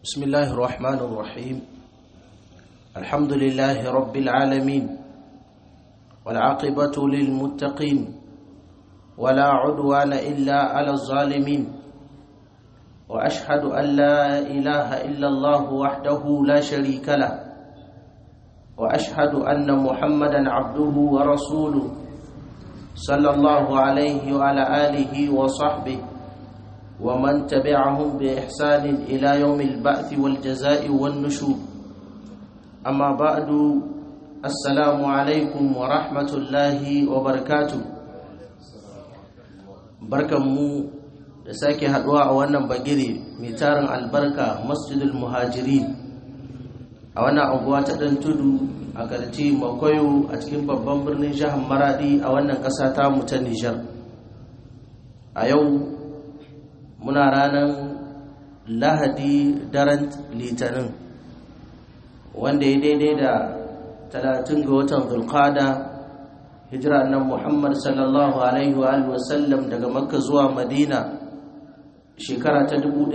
بسم الله الرحمن الرحيم الحمد لله رب العالمين والعاقبة للمتقين ولا عدوان إلا على الظالمين وأشهد أن لا إله إلا الله وحده لا شريك له وأشهد أن محمدا عبده ورسوله صلى الله عليه وعلى آله وصحبه ومن تبعهم بإحسان إلى يوم البعث والجزاء والنشور أما بعد السلام عليكم ورحمة الله وبركاته barkanmu da sake haduwa a wannan bagire mai tarin albarka masjidul muhajiri a wannan anguwa ta dan tudu a karci makwayo a cikin babban birnin jihar maradi a wannan ƙasa ta mu ta nijar a yau muna ranar lahadi daren litinin wanda ya daidai da talatin ga watan zulkada hijira nan muhammad sallallahu alaihi wa sallam daga makka zuwa madina shekara ta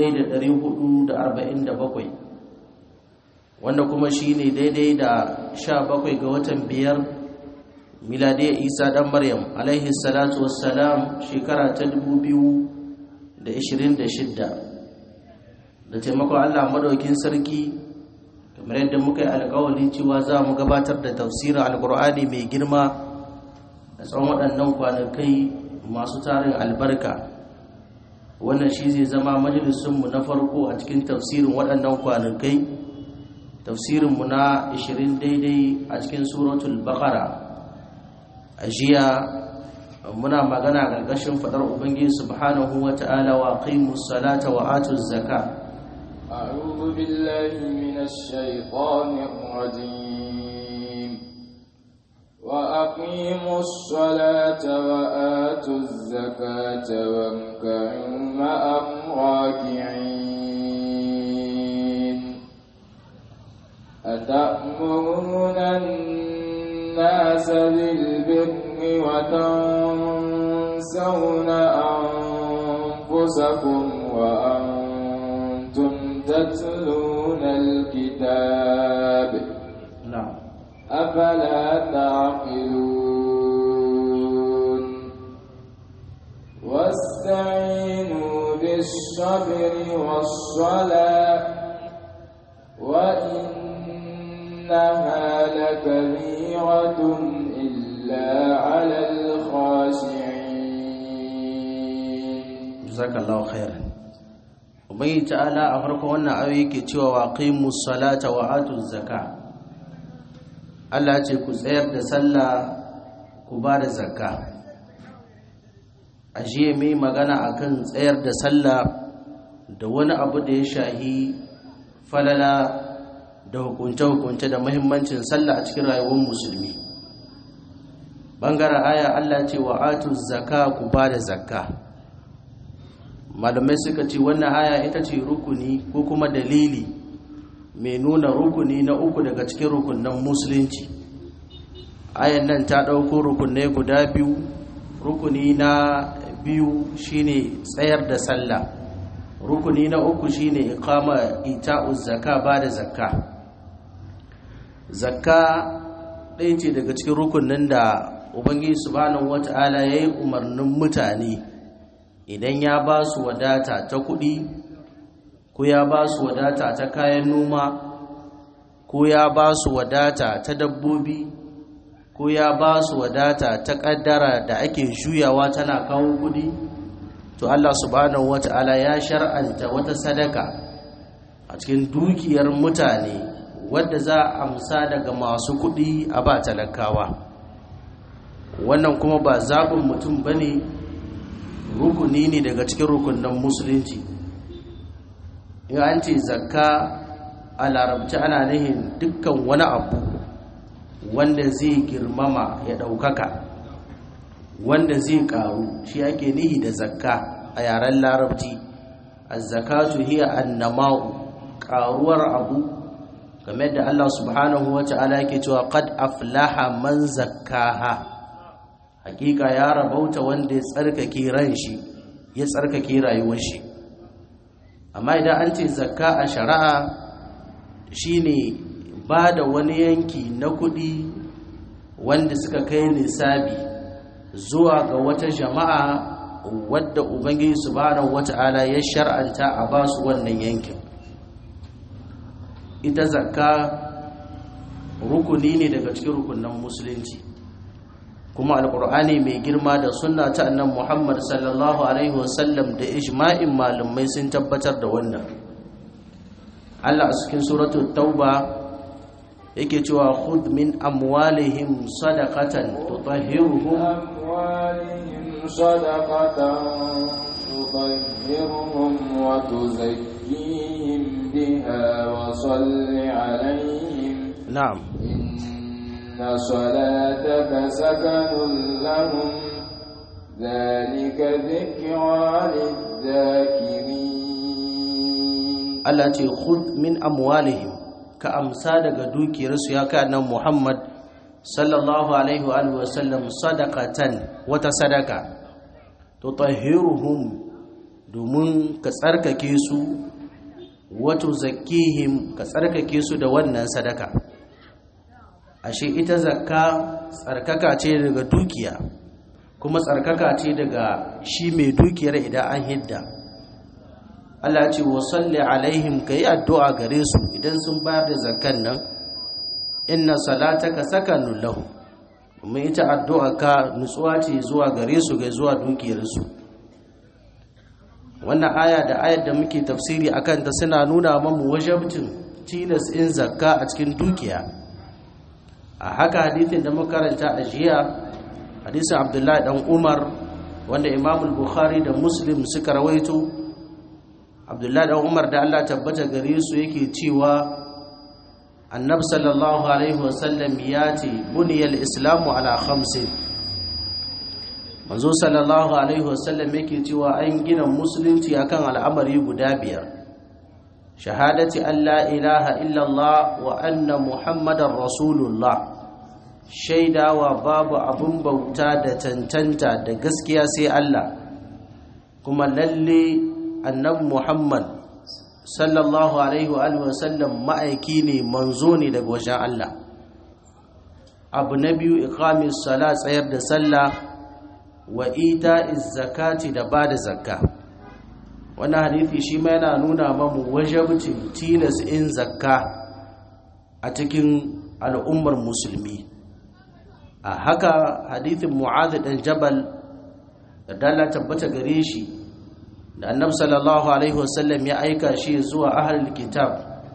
1447 wanda kuma shi ne daidai da 17 ga watan biyar miladiyar isa dan maryam alaihi salatu wassalam shekara ta 2000 da ishirin da shidda da taimakon allah madaukin sarki kamar yadda muka yi alkawali cewa za mu gabatar da tafsirin alkur'ani mai girma a tsawon waɗannan kwanakai masu tarin albarka wannan shi zai zama majalisunmu na farko a cikin tafsirin waɗannan kwanakai tafsirinmu na 20 daidai a cikin suratul baqara a jiya muna magana gargashin fadar ubangiji subhanahu wata'ala wa qimus salata wa atuz zaka a'udhu billahi minash shaitanir rajim wa aqimus salata wa atuz zakata wamka'u ma'am raki'in atamuruna الناس بالبر وتنسون أنفسكم وأنتم تتلون الكتاب نعم أفلا تعقلون واستعينوا بالصبر والصلاة وإنها لكبيرة إلا على الخاشعين jazakallahu khairan ubangi ta'ala a farkon wannan ayoyi yake cewa wa qimus salata wa atuz zaka Allah ce ku tsayar da sallah ku ba da zakka ajiye mai magana akan tsayar da sallah da wani abu da ya shahi falala da hukunce-hukunce da muhimmancin sallah a cikin rayuwar musulmi bangaren aya Allah ce wa atu zaka ku ba da zakka malamai suka ce wannan aya ita ce rukuni ko kuma dalili mai nuna rukuni na uku daga cikin rukunan musulunci ayan nan ta ɗauko rukunai guda biyu rukuni na biyu shine tsayar da sallah rukuni na uku shine iqama ita'uz zakka ba da zakka zakka ɗaya ce daga cikin rukunin da ubangiji subhanahu wata'ala ya yi umarnin mutane idan ya ba su wadata ta kuɗi ko ya ba su wadata ta kayan noma ko ya ba su wadata ta dabbobi ko ya ba su wadata ta ƙaddara da ake juyawa tana kawo kuɗi to Allah subhanahu wata'ala ya shar'anta wata sadaka a cikin dukiyar mutane wadda za a amsa daga masu kuɗi a ba talakawa wannan kuma ba zaɓin mutum ba ne rukuni ne daga cikin rukunan musulunci in an ce zakka a larabci ana nihin dukkan wani abu wanda zai girmama ya ɗaukaka wanda zai ƙaru shi ake nihi da zakka a yaren larabci azzakatu hiya annama'u ƙaruwar abu game da Allah subhanahu wa ta'ala yake cewa qad aflaha man zakkaha hakika ya rabauta wanda ya tsarkake ran shi ya tsarkake rayuwar shi amma idan an ce zakka a shari'a shine ba da wani yanki na kuɗi wanda suka kai nisabi zuwa ga wata jama'a wadda ubangiji subhanahu wata'ala ya shar'anta a ba su wannan yankin ita zakka rukuni ne daga cikin rukunan musulunci kuma alkur'ani mai girma da sunna ta annan muhammad sallallahu alaihi wasallam da ijma'in malamai sun tabbatar da wannan allah a cikin suratul tauba yake cewa khudh min amwalihim sadaqatan tutahhiruhum أموالهم صدقة تطهرهم وتزكيهم بها وصل عليهم na'am إن صلاتك سكن لهم ذلك ذكرى للذاكرين Allah ce khudh min amwalihim ka amsa daga dukiyarsu ya kai nan Muhammad sallallahu alaihi wa alihi wa sallam sadaqatan wata sadaka tutahhiruhum domin ka tsarkake su wato zakihim ka tsarkake su da wannan sadaka ashe ita zakka tsarkaka ce daga dukiya kuma tsarkaka ce daga shi mai dukiyar idan an hidda Allah ce wa salli alaihim ka yi addu'a gare su idan sun bayar da zakkan nan inna salataka sakanun lahu domin ita addu'a ka nutsuwa ce zuwa gare su ga zuwa dukiyarsu wannan aya da ayar da muke tafsiri akan ta suna nuna mamu wajabcin tilas in zakka a cikin dukiya a haka hadithin da makaranta a jiya hadisin abdullahi dan umar wanda imamul bukhari da muslim suka rawaito abdullahi dan umar da allah tabbata gare su yake cewa annabi sallallahu alaihi wasallam ya ce buniyal islamu ala khamsin manzo sallallahu alaihi wasallam yake cewa an gina musulunci akan al'amari guda biyar shahadati an la ilaha illallah wa anna muhammadar rasulullah shaidawa babu abin bauta da tantanta da gaskiya sai Allah kuma lalle annabi Muhammad sallallahu alaihi wa sallam ma'aiki ne manzo ne daga wajen Allah abu na biyu iqamis sala tsayar da sallah wa ita'iz zakati da bada zakka wannan hadisi shi ma yana nuna mamu wajibcin tilas in zakka a cikin al'ummar musulmi a haka hadithin mu'adh dan jabal da dalla tabbata gare shi da annabi sallallahu alaihi wasallam ya aika shi zuwa ahlul kitab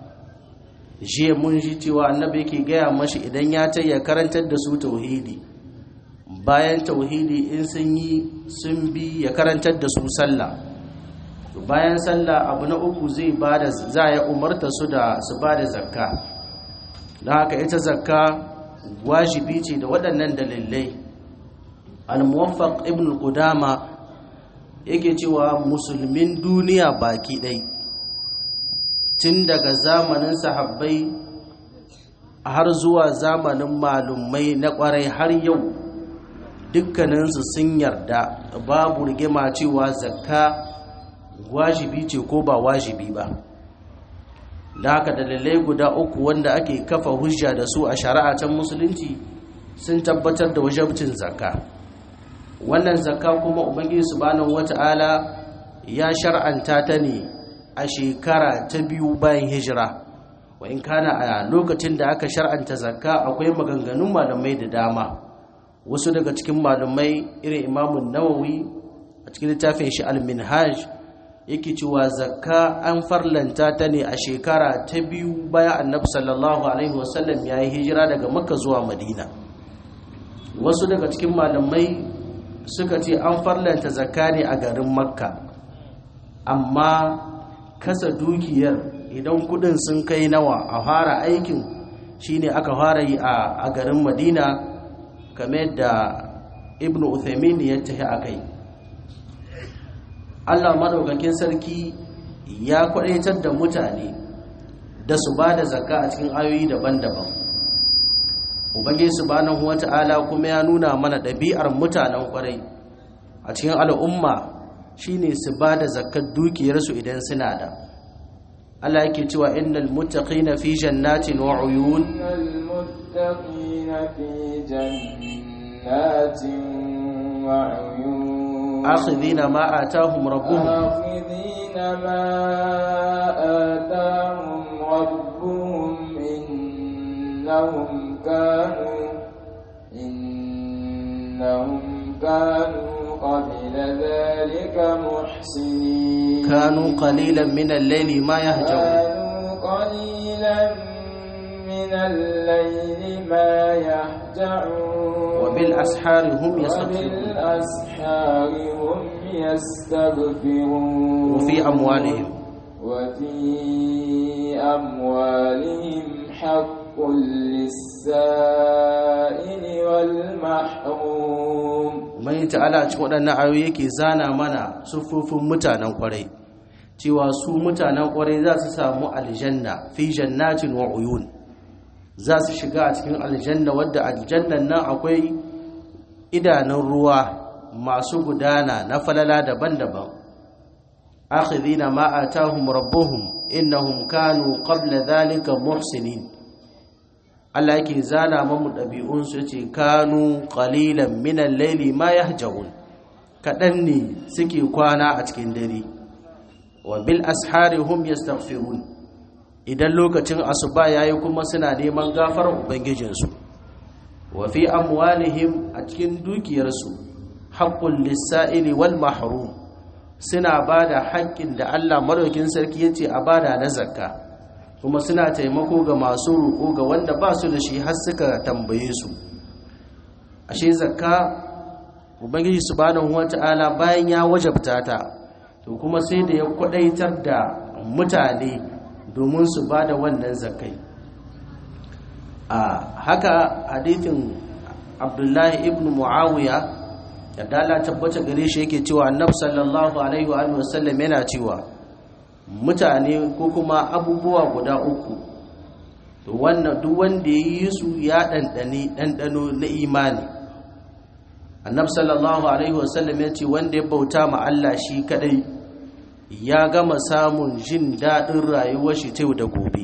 jiya mun ji cewa annabi yake gaya mashi idan ya ta ya karantar da su tauhidi bayan tauhidi in sun yi sun bi ya karantar da su sallah bayan sallah abu na uku zai bada za ya umarta su da su bada zakka don haka ita zakka wajibi ce da waɗannan dalilai al-muwaffaq ibn qudama yake cewa musulmin duniya baki ɗai tun daga zamanin sahabbai har zuwa zamanin malumai na ƙwarai har yau dukkaninsu sun yarda babu rigima cewa zakka wajibi ce ko ba wajibi ba da haka dalilai guda uku wanda ake kafa hujja da su a shari'a can musulunci sun tabbatar da wajabcin zakka wannan zakka kuma ubangiji subhanahu wata'ala ya shar'anta ta ne a shekara ta biyu bayan hijira wa in kana a lokacin da aka shar'anta zakka akwai maganganun malamai da dama wasu daga cikin malamai irin imamun nawawi a cikin littafin shi al-minhaj yake cewa zakka an farlanta ta ne a shekara ta biyu bayan annabi sallallahu alaihi wasallam ya yi hijira daga makka zuwa madina wasu daga cikin malamai suka ce an farlanta zakka ne a garin makka amma kasa dukiyar idan kudin sun kai nawa a fara aikin shine aka fara yi a garin madina kamar da ibn uthaymin ya tafi a kai allah madaukakin sarki ya kwadaitar da mutane da su ba da zakka a cikin ayoyi daban-daban ubangiji subhanahu wata'ala kuma ya nuna mana ɗabi'ar mutanen kwarai a cikin al'umma shine su ba da zakkar dukiyarsu idan suna da Allah yake cewa innal muttaqina fi jannatin wa uyun المتقين في جنات وعيون akhidhina ma atahum rabbuhum آخذين ما آتاهم ربهم إنهم كانوا إنهم كانوا قبل ذلك محسنين kanu qalilan min al-layli ma yahjaun كانوا قليلا من الليل ما يهجعون wa bil ashari hum yastaghfirun وبالأسحار هم يستغفرون wa fi amwalihim وفي أموالهم حق للسائل والمحروم mai ta'ala cikin waɗannan ayoyi yake zana mana sufufin mutanen ƙwarai cewa su mutanen ƙwarai za su samu aljanna fi jannatin wa uyun za su shiga a cikin aljanna wadda aljannan nan akwai idanun ruwa masu gudana na falala daban-daban akhidhina ma atahum rabbuhum innahum kanu qabla dhalika muhsinin Allah yake zana mamu ɗabi'unsu ya ce kanu ƙalilan minan laili ma ya kaɗan ne suke kwana a cikin dare wa bil ashari hum yastaghfirun idan lokacin asuba yayi kuma suna neman gafarar ubangijinsu wa fi amwalihim a cikin dukiyarsu haqqul lis-sa'ili wal mahrum suna bada haƙƙin da Allah madaukin sarki yace a bada na zakka kuma suna taimako ga masu roƙo ga wanda ba su da shi har suka tambaye su ashe zakka ubangiji subhanahu wata'ala bayan ya wajabta ta to kuma sai da ya kwadaitar da mutane domin su ba da wannan zakkai a haka hadithin abdullahi ibn muawiya da dala tabbata gare shi yake cewa annabi sallallahu alaihi wa sallam yana cewa mutane ko kuma abubuwa guda uku to wannan duk wanda ya yi su ya ɗanɗane ɗanɗano na imani annabi sallallahu alaihi wasallam ya ce wanda ya bauta ma Allah shi kadai ya gama samun jin daɗin rayuwar shi ta yau da gobe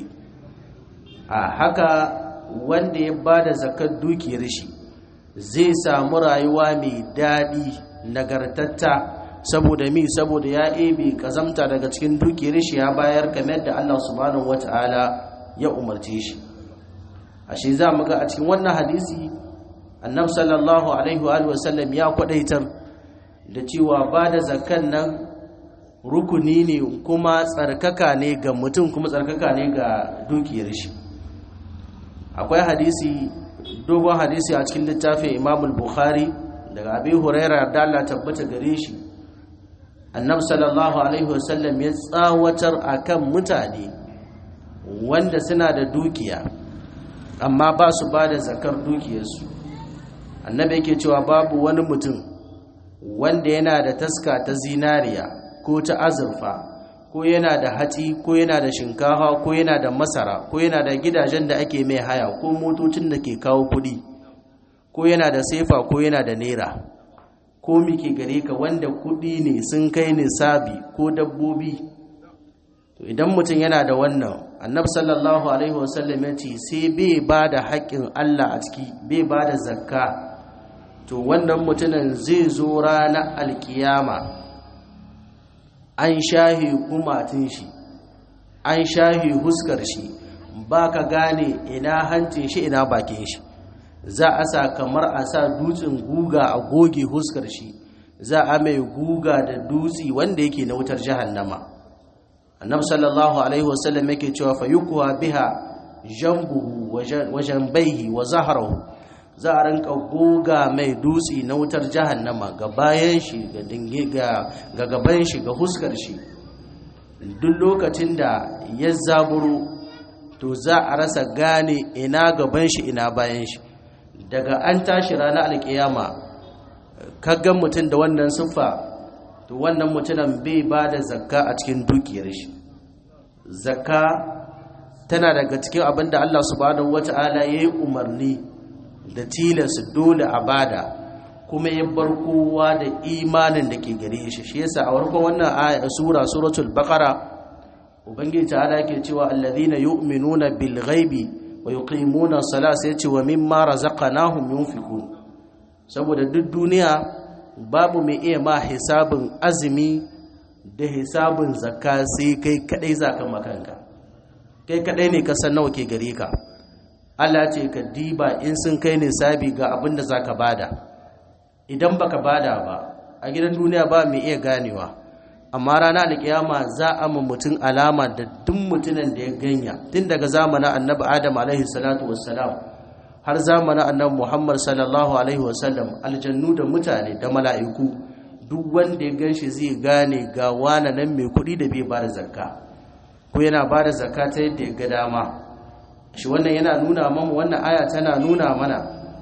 a haka wanda ya ba da zakar dukiyar shi zai samu rayuwa mai daɗi nagartatta saboda mi saboda ya ebe kazamta daga cikin dukiyar shi ya bayar kamar da Allah subhanahu wata'ala ya umarce shi ashe za mu ga a cikin wannan hadisi annabi sallallahu alaihi wa sallam ya kwadaitar da cewa ba da zakan nan rukuni ne kuma tsarkaka ne ga mutum kuma tsarkaka ne ga dukiyar shi akwai hadisi dogon hadisi a cikin littafin imam bukhari daga abi huraira da Allah tabbata gare shi annabi sallallahu alaihi wasallam ya tsawatar akan mutane wanda suna da dukiya amma ba su ba da zakar dukiyarsu annabi yake cewa babu wani mutum wanda yana da taska ta zinariya ko ta azurfa ko yana da hatsi ko yana da shinkafa ko yana da masara ko yana da gidajen da ake mai haya ko motocin da ke kawo kuɗi ko yana da sefa ko yana da naira ko muke gare ka wanda kuɗi ne sun kai nisabi ko dabbobi to idan mutum yana da wannan annabi sallallahu alaihi wasallam ya ce sai bai ba da haƙƙin Allah a ciki bai ba da zakka to wannan mutumin zai zo ranar alkiyama an shahi kumatin shi an shahi huskar shi ba ka gane ina hancin shi ina bakin shi za a sa kamar a sa dutsen guga a goge huskar shi za a mai guga da dutsi wanda yake na wutar jahannama annabi sallallahu alaihi wasallam yake cewa fayukuwa biha jambuhu wa jambaihi wa zahrahu za a rinka goga mai dutsi na wutar jahannama ga bayan shi ga dinge ga gaban shi ga huskar shi duk lokacin da ya zaburo to za a rasa gane ina gaban shi ina bayan shi daga an tashi ranar alkiyama kaggan mutum da wannan siffa to wannan mutumin bai ba da zakka a cikin dukiyar shi zakka tana daga cikin abin da Allah subhanahu wata'ala ya yi umarni da tilas dole a bada kuma ya bar kowa da imanin da ke gare shi shi yasa a farkon wannan aya sura suratul baqara ubangiji ta'ala yake cewa alladhina yu'minuna bil ghaibi wa yuqimuna as-salata sai ce wa mimma razaqnahum yunfiqun saboda duk duniya babu mai iya ma hisabin azumi da hisabin zakka sai kai kadai zaka makanka kai kadai ne ka san nawa ke gare ka Allah ce ka diba in sun kai nisabi ga abin da zaka bada idan baka bada ba a gidan duniya ba mai iya ganewa amma rana alkiyama za a ma mutum alama da duk mutumin da ya ganya tun daga zamanin annabi adam alaihi salatu wassalam har zamanin annabi muhammad sallallahu alaihi wasallam aljannu da mutane da mala'iku duk wanda ya ganshi zai gane ga wana nan mai kuɗi da bai ba da zakka ko yana ba da zakka ta yadda ya ga dama shi wannan yana nuna mamu wannan aya tana nuna mana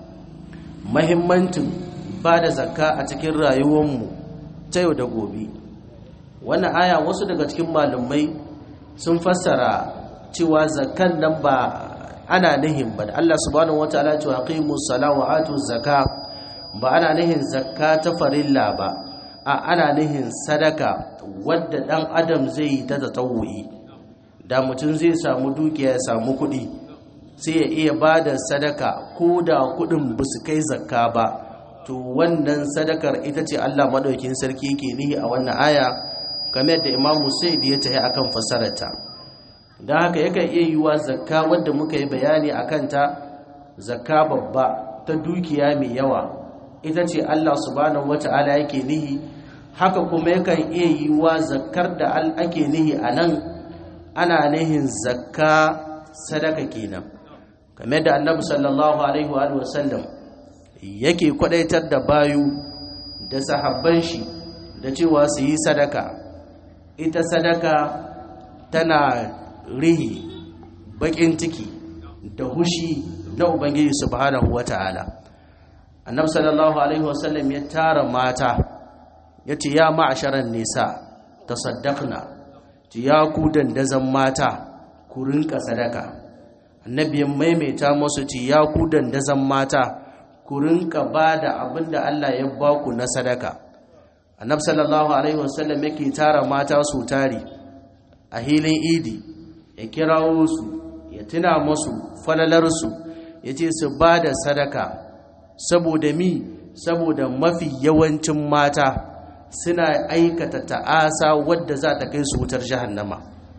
mahimmancin ba da zakka a cikin rayuwarmu ta yau da gobe wannan aya wasu daga cikin malumai sun fassara cewa zakkan nan ba ana nihin ba da Allah subhanahu wataala cewa aqimus salata wa atuz zakka ba ana nihin zakka ta farilla ba a ana nihin sadaka wadda dan adam zai yi ta tatawuyi da mutum zai samu dukiya ya samu kuɗi sai ya iya ba da sadaka ko da kuɗin ba su kai zakka ba to wannan sadakar ita ce Allah madaukin sarki yake nihi a wannan aya kamar da Imam Musaid ya tayi akan fasararta dan haka yakan iya yiwa zakka wadda muka yi bayani akan ta zakka babba ta dukiya mai yawa ita ce Allah subhanahu wata'ala yake nihi haka kuma yakan iya yiwa zakkar da ake nihi a nan ana nihin zakka sadaka kenan kamar da annabi sallallahu alaihi wa sallam yake kwadaitar da bayu da sahabban shi da cewa su yi sadaka ita sadaka tana rihi bakin ciki da hushi na ubangiji subhanahu wata'ala annabi sallallahu alaihi wasallam ya tara mata yace ya ma'asharan nisa tasaddaqna ji ya ku dandazan mata ku rinka sadaka annabi ya maimaita musu ci ya ku dandazan mata ku rinka bada abinda Allah ya ba ku na sadaka annabi sallallahu alaihi wasallam yake tara mata su tari a hilin idi ya kirawo su ya tuna musu falalarsu ya ce su ba da sadaka saboda mi saboda mafi yawancin mata suna aikata ta'asa wadda za ta kai su wutar jahannama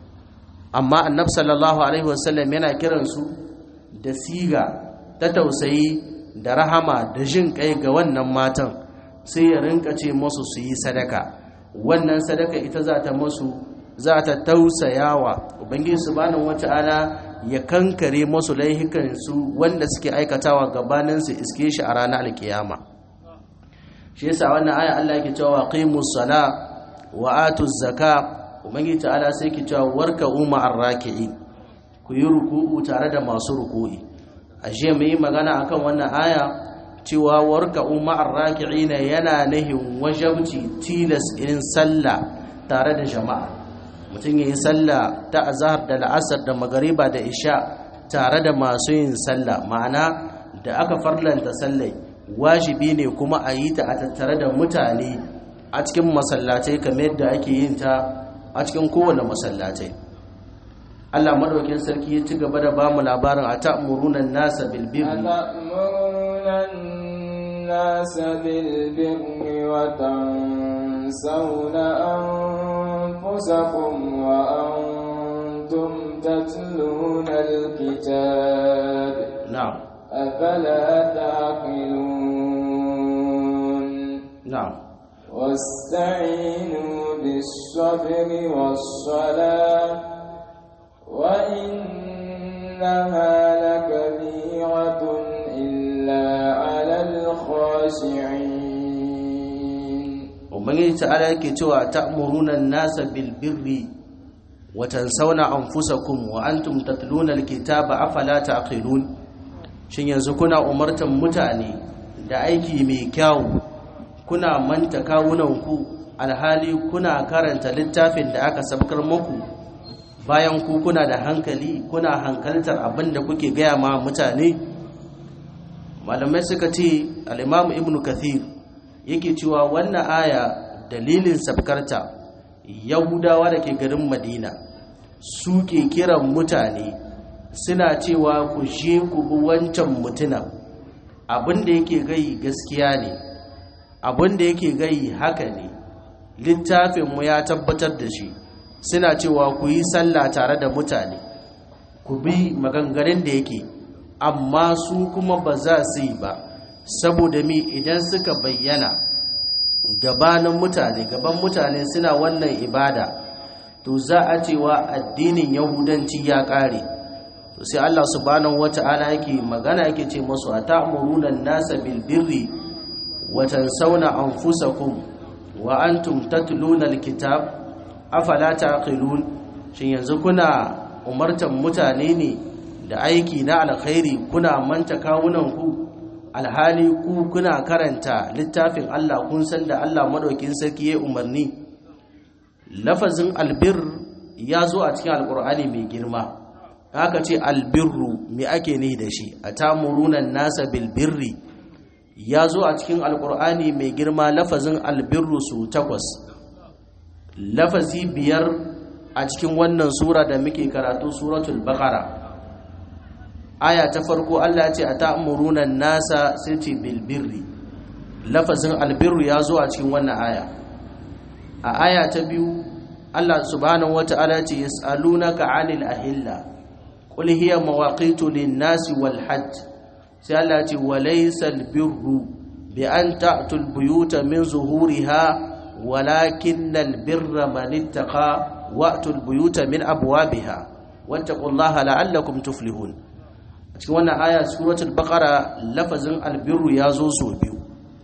amma annab sallallahu alaihi wasallam yana kiransu da siga ta tausayi da rahama da jin kai ga wannan matan sai ya rinka ce musu su yi sadaka wannan sadaka ita za ta musu za ta tausayawa ubangiji subhanahu wata'ala ya kankare musu laihikan su wanda suke aikatawa gabanin su iske shi a ranar alkiyama shi yasa wannan aya Allah yake cewa qimus sala wa atuz zaka ubangiji ta'ala sai yake cewa warka umma arraki'i ku yi ruku'u tare da masu ruku'i ashe mu yi magana akan wannan aya cewa warka umma arraki'ina yana nahin wajabci tilas irin sallah tare da jama'a mutum ya yi sallah ta azahar da la'asar da magariba da isha tare da masu yin sallah ma'ana da aka farlanta sallai wajibi ne kuma a yi ta a tattare da mutane a cikin masallatai kamar yadda ake yin ta a cikin kowane masallatai Allah madaukin sarki ya ci gaba da ba mu labarin a ta'murunan nasa bil birri nasa bil birri wa تنسون أنفسكم وأنتم تتلون الكتاب نعم أفلا تعقلون نعم واستعينوا بالصبر والصلاة وإنها لكبيرة إلا على الخاشعين ubangiji ta'ala yake cewa ta'muruna an-nasa bil birri wa tansawna anfusakum wa antum tatluna al-kitaba afala taqilun shin yanzu kuna umartan mutane da aiki mai kyau kuna manta kawunanku alhali kuna karanta littafin da aka sabkar muku bayan ku kuna da hankali kuna hankaltar abin da kuke gaya ma mutane malamai suka ce al-imam ibnu kathir yake cewa wannan aya dalilin sabkarta yahudawa da ke garin madina suke kiran mutane suna cewa ku je ku bi wancan mutunan abin da yake gai gaskiya ne abin da yake gai haka ne littafinmu ya tabbatar da shi suna cewa ku yi sallah tare da mutane ku bi maganganun da yake amma su kuma ba za su yi ba saboda mi idan suka bayyana gabanin mutane gaban mutane suna wannan ibada to za a cewa addinin yahudanci ya kare to sai Allah subhanahu wata'ala yake magana yake ce musu atamuruna an-nasa bil birri wa tansawna anfusakum wa antum tatluna al-kitab afala taqilun shin yanzu kuna umartan mutane ne da aiki na alkhairi kuna manta kawunan ku alhali ku kuna karanta littafin Allah kun san da Allah madaukin sarki ya umarni lafazin albir ya zo a cikin alkur'ani mai girma haka ce albirru me ake ne da shi a tamurunan nasa bilbirri ya zo a cikin alkur'ani mai girma lafazin albirru su takwas lafazi biyar a cikin wannan sura da muke karatu suratul baqara aya ta farko Allah ce a ta'murunan nasa sai ce bilbirri lafazin albirru ya zo a cikin wannan aya a aya ta biyu Allah subhanahu wata'ala ce yas'alunaka 'anil ahilla qul hiya mawaqitu lin-nasi wal hajj sai Allah ce walaysa albirru bi an ta'tul buyuta min zuhuriha walakinnal birra man ittaqa wa'tul buyuta min abwabiha wattaqullaha la'allakum tuflihun a cikin wannan aya suratul baqara lafazin albirru ya zo so biyu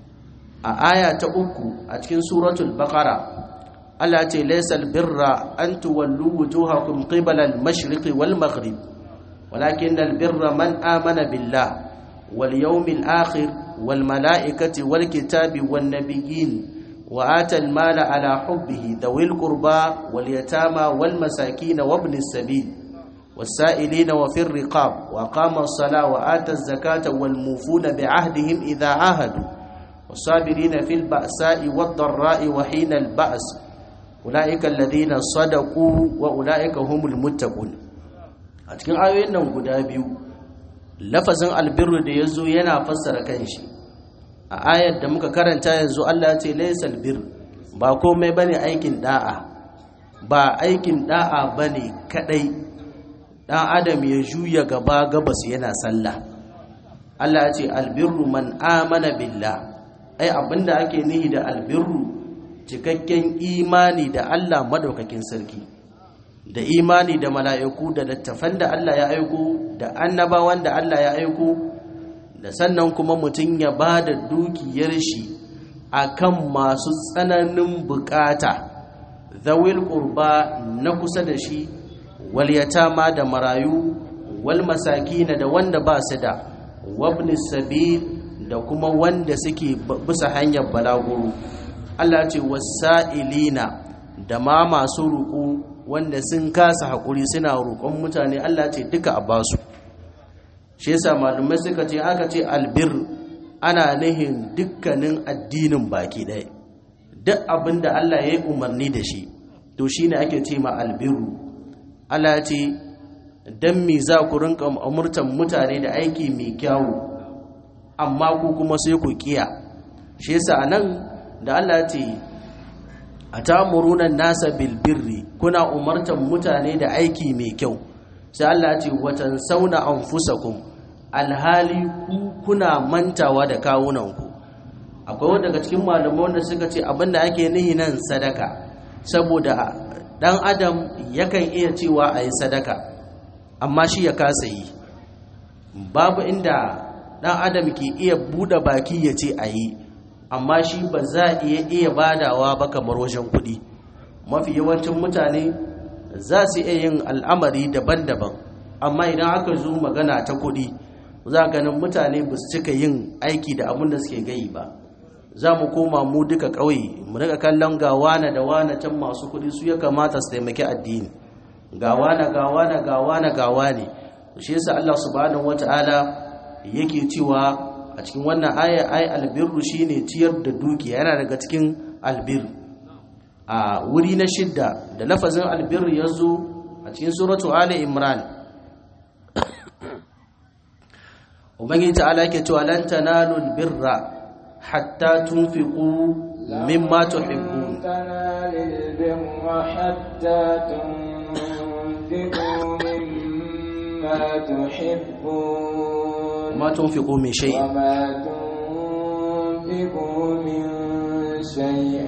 a aya ta uku a cikin suratul baqara Allah ce laysal birra an tuwallu wujuhakum qibala al-mashriqi wal maghrib walakin al-birra man amana billah wal yawmil akhir wal malaikati wal kitabi wan nabiyyin wa ata al-mala ala hubbihi dawil qurba wal yatama wal masakin wa ibn as-sabil والسائلين وفي الرقاب وقام الصلاة وآتى الزكاة والموفون بعهدهم إذا عاهدوا والصابرين في البأساء والضراء وحين البأس أولئك الذين صدقوا وأولئك هم المتقون a cikin ayoyin nan guda biyu lafazin albirru da ya zo yana fassara kanshi a ayar da muka karanta yanzu Allah ce laysal bir ba komai bane aikin da'a ba aikin da'a bane kadai dan adam ya juya gaba gabas yana sallah Allah ya ce albirru man amana billah ai abinda ake nihi da albirru cikakken imani da Allah madaukakin sarki da imani da mala'iku da littafan da Allah ya aiko da annabawan da Allah ya aiko da sannan kuma mutum ya ba da dukiyar shi akan masu tsananin bukata zawil qurba na kusa da shi wal yatama da marayu wal masakina da wanda ba su da wabni sabil da kuma wanda suke bisa hanyar balaguro Allah ce wasa'ilina da ma masu ruku wanda sun kasa hakuri suna roƙon mutane Allah ce duka a basu shi yasa malumai suka ce aka ce albir ana nihin dukkanin addinin baki ɗaya duk abin da Allah ya yi umarni da shi to shine ake ce ma albiru Allah ce dan me za ku rinka umurtan mutane da aiki mai kyawu amma ku kuma sai ku kiya shi yasa anan da Allah ce atamuruna nasa bil birri kuna umartan mutane da aiki mai kyau sai Allah ce watan sauna anfusakum alhali ku kuna mantawa da kawunanku akwai wanda daga cikin malamai wanda suka ce abinda ake nihi nan sadaka saboda dan adam yakan iya cewa a yi sadaka amma shi ya kasa yi babu inda dan adam ke iya bude baki ya ce a yi amma shi ba za a iya iya badawa ba kamar wajen kuɗi mafi yawancin mutane za su iya yin al'amari daban-daban amma idan aka zo magana ta kuɗi za ganin mutane ba su cika yin aiki da abin da suke gayi ba za mu koma mu duka ƙauye mu rika kallon ga wane da wane can masu kuɗi su ya kamata su taimaki addini ga wane ga wane ga wane ga wane shi yasa Allah subhanahu wata'ala yake cewa a cikin wannan aya ay albirru shine ciyar da dukiya yana daga cikin albir a wuri na shidda da lafazin albir yazo a a cikin suratu ali imran ubangiji ta'ala yake cewa lan tanalul birra hatta tunfiqu mimma tuhibbun تنالوا البر حتى تنفقوا مما تحبون ma tunfiqu min shay'in وما تنفقوا من شيء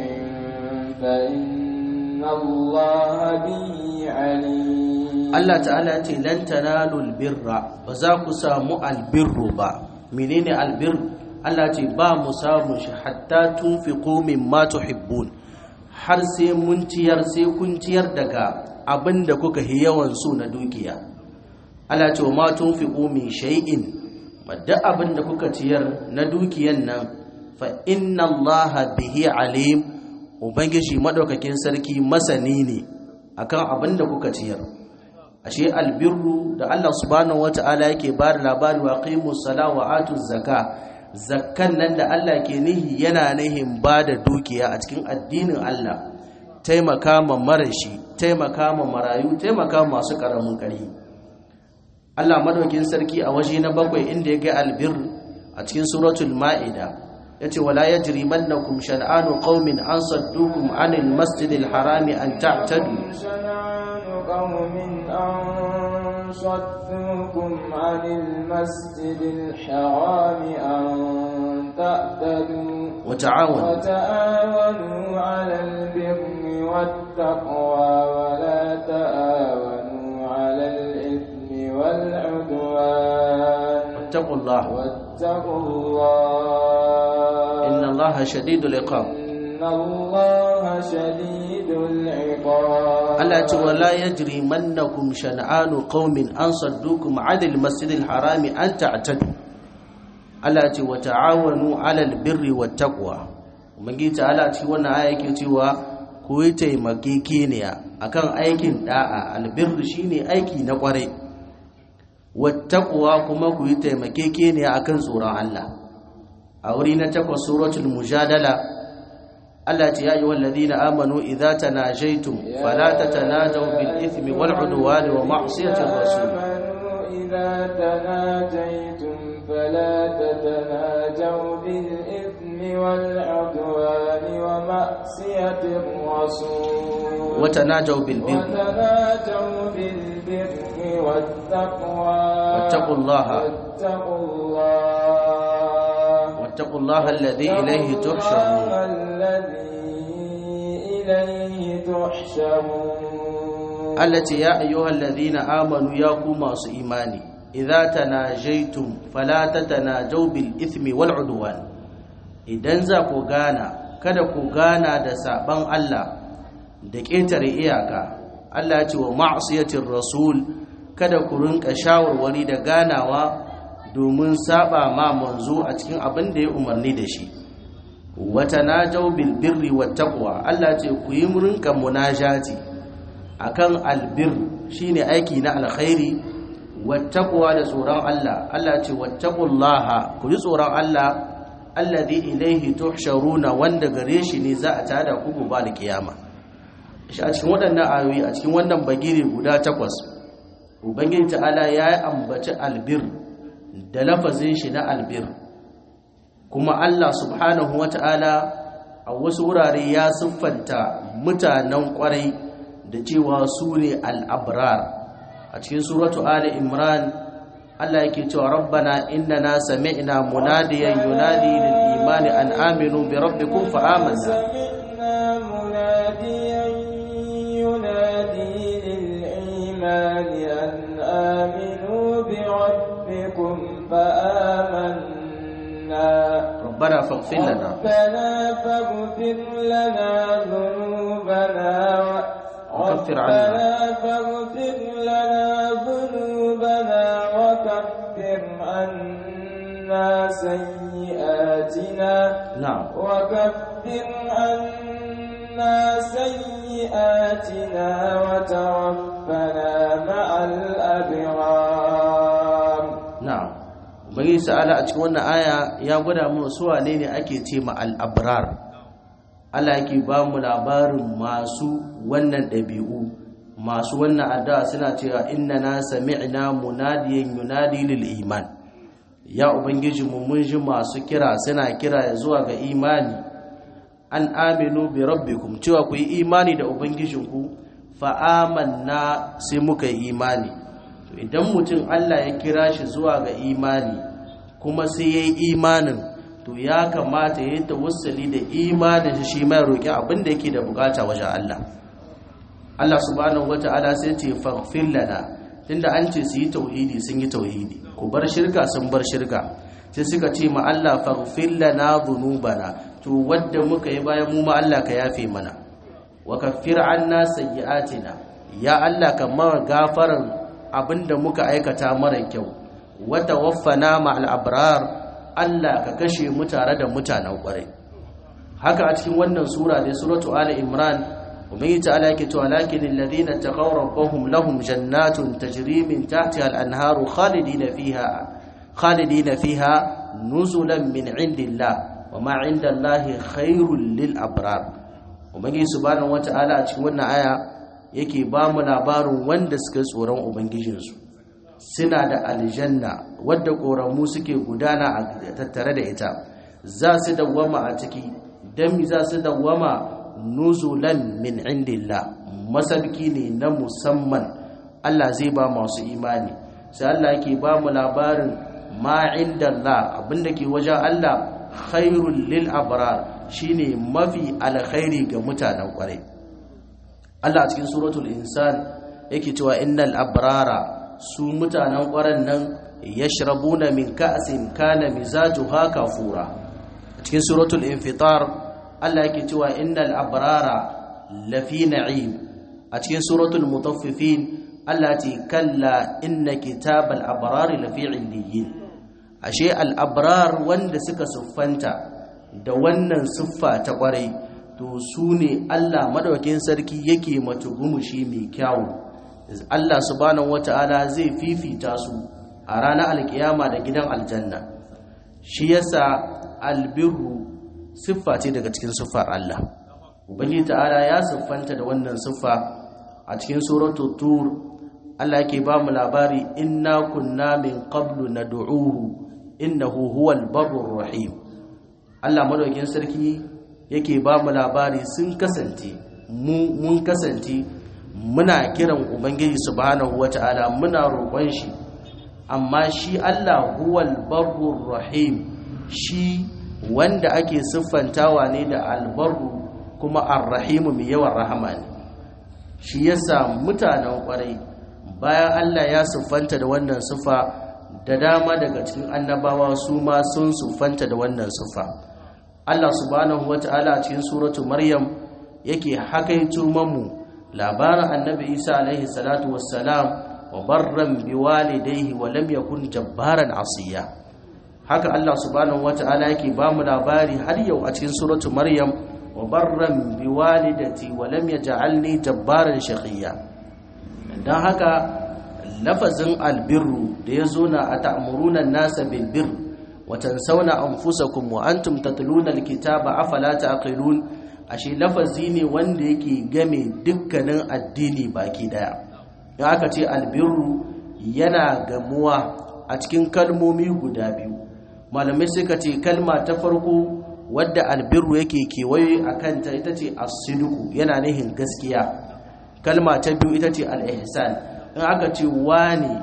فإن الله به عليم Allah ta'ala ce lan tanalul birra ba za ku samu albirru ba menene albir Allah ce ba mu samu shi hatta tunfiqu mimma tuhibbun har sai mun ciyar sai kun ciyar daga abinda kuka yi yawan so na dukiya Allah ce wa ma tunfiqu min shay'in madda abinda kuka ciyar na dukiyan nan fa inna Allah bihi alim ubangiji madaukakin sarki masani ne akan abinda kuka ciyar ashe albirru da Allah subhanahu wata'ala yake ba da labari wa qimus sala wa atuz zaka zakkan nan da Allah ke nihi yana nihin ba da dukiya a cikin addinin Allah taimaka ma marashi taimaka ma marayu taimaka ma masu karamin ƙarfi Allah madaukin sarki a waje na bakwai inda ya ga albir a cikin suratul ma'ida yace wala yajrimannakum shan'anu qaumin an saddukum anil masjidil harami an ta'tadu شنعان قوم أن صدوكم عن المسجد الحرام أن تعتدوا وتعاونوا وتعاونوا على البر والتقوى ولا تعاونوا على الإثم والعدوان واتقوا الله واتقوا الله إن الله شديد العقاب إن الله شديد العقاب Allah ce wala yajri mannakum shan'anu qaumin an saddukum 'anil masjidil harami an ta'tadu Allah ce wa ta'awanu 'alal birri wat taqwa ubangiji ta'ala ci wannan aya yake cewa ku yi taimakekeniya akan aikin da'a albirri shine aiki na kwarai wat taqwa kuma ku yi taimakekeniya akan tsoron Allah a wuri na takwas suratul mujadala Allah ce ya yi wallazina amanu idza tanajaytum fala tatanajaw bil ithmi wal udwani wa ma'siyatir rasul آمنوا إذا تناجيتم فلا تتناجوا بالإثم والعدوان ومعصية الرسول wa tanajaw bil birri وتناجوا بالبر والتقوى واتقوا الله. واتقوا الله wattaqullaha alladhi ilayhi tuhsharun الذي إليه تحشرون Allah ce ya ayyuhallazina amanu ya ku masu imani idza tanajaytum fala tatanajaw bil ithmi wal udwan idan za ku gana kada ku gana da saban Allah da ƙetare iyaka Allah ya ce wa ma'siyatir rasul kada ku rinka shawarwari da ganawa domin saba ma manzo a cikin abin da ya umarni da shi wata najaw bil birri wat taqwa Allah ce ku yi rinka munajati akan albir shine aiki na alkhairi wat taqwa da tsoron Allah Allah ce wattaqullaha ku yi tsoron Allah alladhi ilayhi tuhsharuna wanda gare shi ne za a tada ku gobe da kiyama shi a cikin waɗannan ayoyi a cikin wannan bagire guda takwas ubangiji ta'ala ya yi ambaci albir da lafazin shi na albir kuma Allah subhanahu wata'ala a wasu wurare ya siffanta mutanen kwarai da cewa su ne al'abrar a cikin suratu ali imran Allah yake cewa rabbana innana sami'na munadiyan yunadi lil imani an aminu bi rabbikum fa amanna سمعنا مناديا ينادي للإيمان أن آمنوا بربكم فآمنا ربنا فاغفر لنا ربنا فاغفر لنا ذنوبنا و- وكفر عنا. ربنا فاغفر لنا ذنوبنا وكفر عنا سيئاتنا na'am وكفر عنا سيئاتنا وتوفنا مع الأبرار na'am ubangiji ta'ala a cikin wannan aya ya gwada mu su wane ne ake ce ma al-abrar Allah yake ba mu labarin masu wannan ɗabi'u masu wannan addu'a suna cewa inna na sami'na munadiyan yunadi lil iman ya ubangiji mu mun ji masu kira suna kira zuwa ga imani an aminu bi rabbikum cewa ku yi imani da ubangijinku fa amanna sai muka yi imani to idan mutum Allah ya kira shi zuwa ga imani kuma sai ya yi imanin to ya kamata ya yi tawassali da imanin shi mai roƙi abin da yake da bukata wajen Allah Allah subhanahu wata'ala sai ce faghfir lana tunda an ce su yi tauhidi sun yi tauhidi ku bar shirka sun bar shirka sai suka ce ma Allah faghfir lana dhunubana to wadda muka yi bayan mu ma Allah ka yafe mana wa kaffir anna sayyi'atina ya Allah ka mara gafaran abinda muka aikata mara kyau wa tawaffana ma'al abrar Allah ka kashe mu tare da mutanen kwarai haka a cikin wannan sura da suratu ali imran ubangi ta'ala yake cewa lakin alladhina taqaw rabbahum lahum jannatun tajri min tahtiha al-anharu khalidina fiha khalidina fiha nuzulan min indillah wama indallahi khairul lil abrar ubangi subhanahu wata'ala a cikin wannan aya yake ba mu labarin wanda suka tsoron ubangijinsu suna da aljanna wadda koramu suke gudana a tattare da ita za su dawwama a ciki dan za su dawwama nuzulan min indillah masabki ne na musamman Allah zai ba masu imani sai Allah yake ba mu labarin ma indallah abinda ke wajen Allah khairul lil abrar shine mafi alkhairi ga mutanen kwarai Allah a cikin suratul insan yake cewa innal abrara su mutanen kwaran nan yashrabuna min ka'sin kana mizajuha kafura a cikin suratul infitar Allah yake cewa innal abrara lafi na'im a cikin suratul mutaffifin Allah ce kalla inna kitabal abrari lafi illiyin ashe al abrar wanda suka siffanta da wannan siffa ta kwarai to su ne Allah madaukakin sarki yake matugumushi mai kyawu Allah subhanahu wata'ala zai fifita su a ranar alkiyama da gidan aljanna shi yasa albirru siffa ce daga cikin siffar Allah ubangiji ta'ala ya siffanta da wannan siffa a cikin suratul tur Allah yake ba mu labari inna kunna min qablu nad'uhu innahu huwal barrur rahim Allah madaukakin sarki yake ba mu labari sun kasance mu mun kasance muna kiran ubangiji subhanahu wata'ala muna roƙon shi amma shi Allah huwal barrur rahim shi wanda ake siffantawa ne da albarru kuma arrahimu mai yawan rahama ne shi yasa mutanen kwarai bayan Allah ya siffanta da wannan siffa da dama daga cikin annabawa su ma sun siffanta da wannan siffa Allah subhanahu wata'ala a cikin suratu maryam yake hakaito mamu labarin annabi Isa alaihi salatu wassalam wa barran biwalidayhi wa lam yakun jabbaran asiya haka Allah subhanahu wata'ala yake ba mu labari har yau a cikin suratu maryam wa barran biwalidati wa lam yaj'alni jabbaran shaqiya dan haka lafazin albirru da ya zo na ata'muruna an-nasa bil birr wa tansawna anfusakum wa antum tatluna al-kitaba afala taqilun ashe lafazi ne wanda yake game dukkanin addini baki daya in aka ce albirru yana gamuwa a cikin kalmomi guda biyu malamai suka ce kalma ta farko wadda albirru yake kewaye a kanta ita ce asiduku yana nihin gaskiya kalma ta biyu ita ce al'ihsan in aka ce wani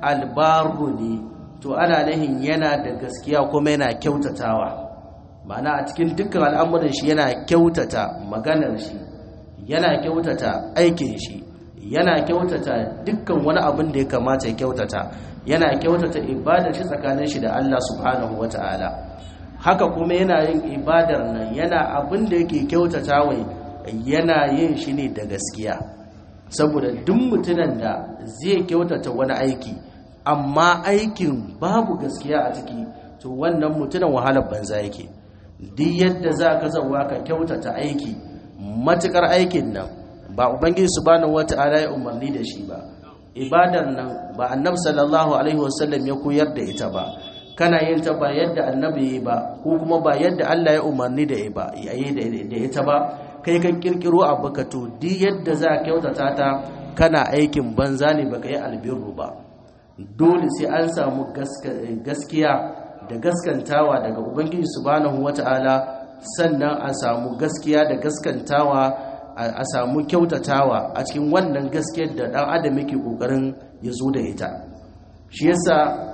albaru ne to ana nihin yana da gaskiya kuma yana kyautatawa ma'ana a cikin dukkan al'amuran shi yana kyautata maganar shi yana kyautata aikin shi yana kyautata dukkan wani abin da ya kamata ya kyautata yana kyautata ibadar shi tsakanin shi da Allah subhanahu wata'ala haka kuma yana yin ibadar nan yana abin da yake kyautata wai yana yin shi ne da gaskiya saboda duk mutumin da zai kyautata wani aiki amma aikin babu gaskiya a ciki to wannan mutumin wahalar banza yake duk yadda za ka zauwa ka kyautata aiki matukar aikin nan ba ubangiji subhanahu wata'ala ya umarni da shi ba ibadar nan ba annabi sallallahu alaihi wasallam ya koyar da ita ba kana yin ta ba yadda annabi ya ba ko kuma ba yadda Allah ya umarni da ba yayi da ita ba kai kan kirkiro abu ka to duk yadda za ka kyautata ta kana aikin banza ne baka yi albirru ba dole sai an samu gaskiya da gaskantawa daga ubangiji subhanahu wata'ala sannan a samu gaskiya da gaskantawa a samu kyautatawa a cikin wannan gaskiyar da dan adam yake kokarin ya zo da ita shi yasa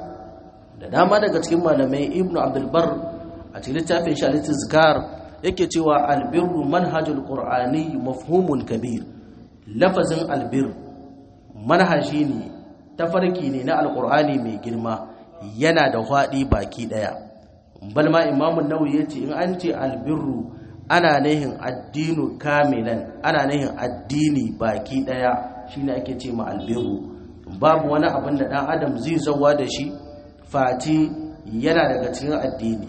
da dama daga cikin malamai ibnu abdul bar a cikin littafin shi al-tizkar yake cewa albirru manhajul qur'ani mafhumun kabir lafazin albir manhaji ne tafarki ne na alqur'ani mai girma yana da hwadi baki daya balma imamu nawawi yace in an ce albirru ana nihin addinu kamilan ana nihin addini baki daya shine ake ce ma albirru babu wani abin da dan adam zai zawa da shi fati yana daga cikin addini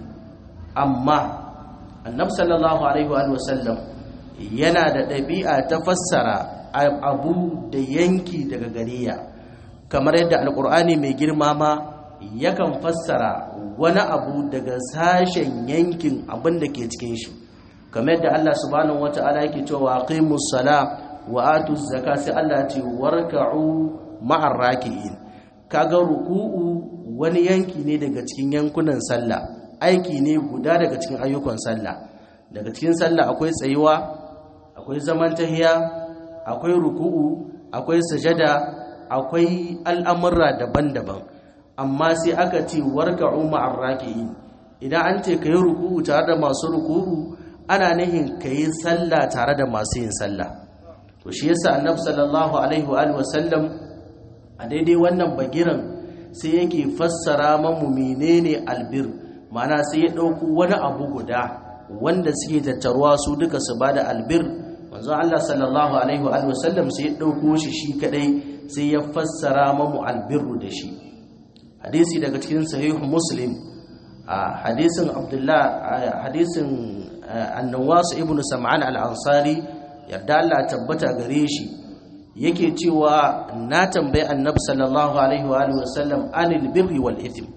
amma annabi sallallahu alaihi wa sallam yana da ɗabi'a ta fassara abu da yanki daga gariya kamar yadda alkur'ani mai girma ma yakan fassara wani abu daga sashen yankin abin da ke cikin shi kamar yadda Allah subhanahu wata'ala yake cewa aqimus sala wa atuz zaka sai Allah ce warka'u ma'ar raki'in kaga ruku'u wani yanki ne daga cikin yankunan sallah aiki ne guda daga cikin ayyukan sallah daga cikin sallah akwai tsayuwa akwai zaman tahiya akwai ruku'u akwai sajada akwai al'amurra daban-daban amma sai aka ce warka'u ma'ar raki'in idan an ce kayi ruku'u tare da masu ruku'u ana nihin kayi sallah tare da masu yin sallah to shi yasa annabi sallallahu alaihi wa sallam a daidai wannan bagiran sai yake fassara mamu menene albir ma'ana sai ya ɗauko wani abu guda wanda suke tattaruwa su duka su bada albir manzo Allah sallallahu alaihi wa sallam sai ya ɗauko shi shi kadai sai ya fassara mamu albirru da shi hadisi daga cikin sahih muslim a hadisin abdullah hadisin annawas ibnu sam'an al-ansari yarda Allah tabbata gare shi yake cewa na tambayi annabi sallallahu alaihi wa alihi wasallam anil birri wal ithm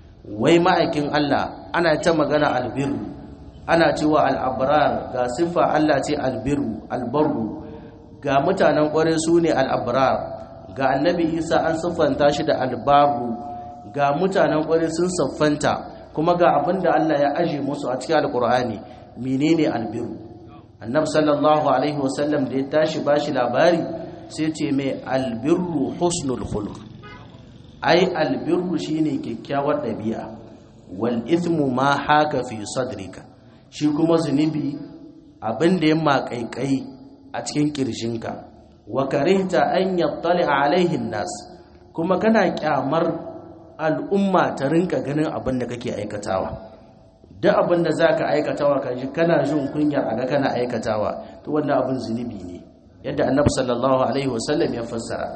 wai ma'aikin Allah ana ta magana albirru ana cewa al-abrar ga sifa Allah ce albirru albarru ga mutanen kware su ne al-abrar ga annabi Isa an siffanta shi da albaru ga mutanen kware sun siffanta kuma ga abinda Allah ya aje musu a cikin alqur'ani menene albirru annabi sallallahu alaihi wasallam da ya tashi bashi labari sai ce mai albirru husnul khuluq ai albirru shine kyakkyawar dabi'a wal ithmu ma haka fi sadrika shi kuma zunubi abin da ya makaikai a cikin kirjinka wa karihta an yattali alaihi nas kuma kana kyamar al'umma ta rinka ganin abin da kake aikatawa duk abin da zaka aikatawa kaji kana jin kunyar aga kana aikatawa to wannan abin zunubi ne yadda annabi sallallahu alaihi wasallam ya fassara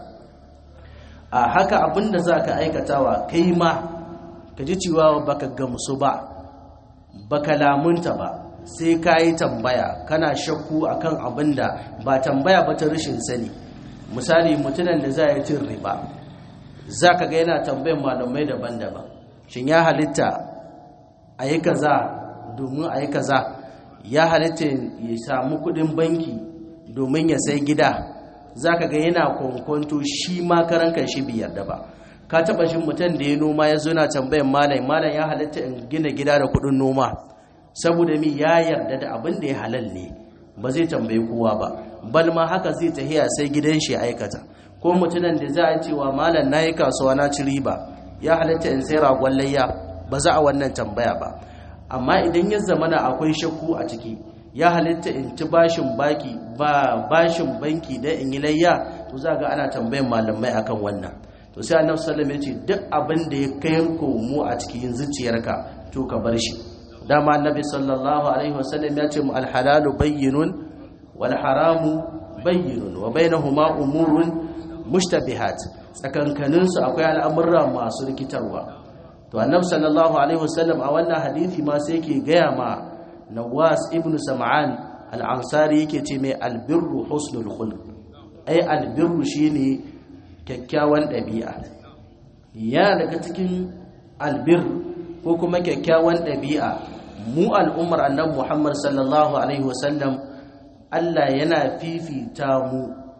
a haka abinda zaka aikatawa kai ma ka ji cewa baka gamsu ba baka lamunta ba sai ka yi tambaya kana shakku akan abinda ba tambaya ba ta rashin sani misali mutumin da za ya cin riba za ka ga yana tambayin malamai daban-daban shin ya halitta a yi kaza domin a yi kaza ya halitta ya samu kudin banki domin ya sai gida za ka ga yana kwankwanto shi ma karankan shi biyar da ba ka taba shi mutum da ya noma ya zo na tambayin malam malam ya halitta in gina gida da kudin noma saboda mi ya yarda da abin da ya halal ne ba zai tambayi kowa ba bal ma haka zai tahiya sai gidan shi aikata ko mutumin da za a cewa malam na yi kasuwa na ci riba ya halitta in sai ragon layya ba za a wannan tambaya ba amma idan ya zamana akwai shakku a ciki ya halitta in ci bashin baki ba bashin banki da in yi layya to za ga ana tambayan malamai akan wannan to sai annabi sallallahu alaihi wasallam ya ce duk abin da ya kai mu a cikin zuciyarka to ka bar shi dama annabi sallallahu alaihi wasallam ya ce mu alhalalu bayyinun wal haramu bayyinun wa bainahuma umurun mushtabihat tsakankanin su akwai al'amurra masu rikitarwa to annabi sallallahu alaihi wasallam a wannan hadisi ma sai yake gaya ma Nawas ibn Sam'an al-Ansari yake ce mai albirru husnul khuluq ai albirru shine kyakkyawan ɗabi'a ya daga cikin albir ko kuma kyakkyawan ɗabi'a mu al'ummar annabi Muhammad sallallahu alaihi wasallam Allah yana fifita mu